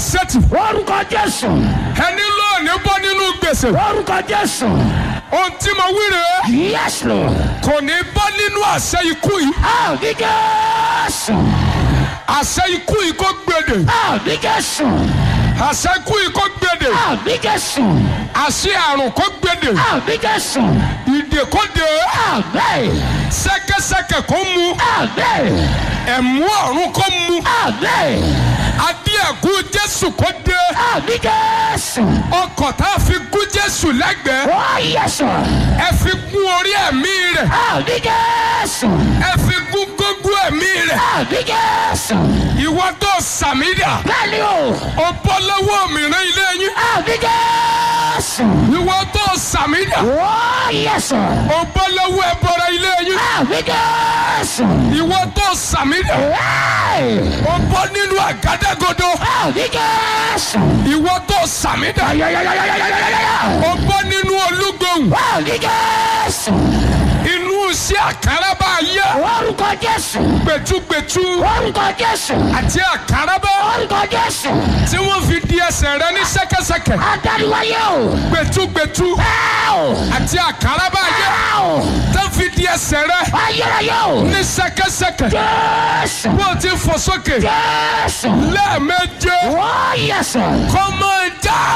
sẹ́tì orúkọ jésù ẹni lóòní bọ́ nínú gbèsè orúkọ jésù ohun tí mo wí rèé yes lord kò ní bọ́ nínú àṣẹ ikú yìí àmì jésù àṣẹ ikú yìí kò gbèdè àmì jésù àṣẹ ikú yìí kò gbèdè àmì jésù àṣẹ àrùn kò gbèdè àmì jésù ìdè kò dé àmì sẹ́kẹ́sẹ́kẹ́ kò mu àmì ẹ̀mú ọ̀run kò mu àmì adé ẹ̀kú jésù kò dé àmì jésù ọkọ̀ tá a fi gún jésù lẹ́gbẹ̀ẹ́ ó yẹsù ẹ fi gún orí ẹ̀mí rẹ̀ àmì jésù ẹ fi gún gógó ẹ̀mí rẹ̀ àmì jésù ìwọ tó sàmídà bẹ́ẹ̀ni o ó bọ́ lọ́wọ́ mìíràn ilé yín àmì jésù ìwọ tó sàmídà ó yẹsù ó bọ́ lọ́wọ́ ẹbọra ilé yín àmì jésù ìwọ tó sàmídà Hey! ó bọ́ nínú àgádágodo àmì jésù ìwọ tó sàmídà ayayayayayayaya ó bọ́ nínú olúgbòhùn àmì jésù inú iṣẹ́ àkàràbà ayé orúkọ jésù gbẹtugbẹtu orúkọ jésù àti àkàràbà orúkọ jésù tí wọ́n fi di ẹsẹ̀ rẹ ní sẹ́kẹ́sẹ́kẹ́ adáríwáyé o gbẹtugbẹtu Ẹ́ẹ̀! àti àkàràbà ayé Ẹ́ẹ̀! tó fi di ẹsẹ̀ rẹ ayérayé o ní sẹ́kẹ́sẹ́kẹ́ jésù wọ́n ti fò sókè jésù lẹ́ẹ̀méje ó yẹsù kọ́ máa já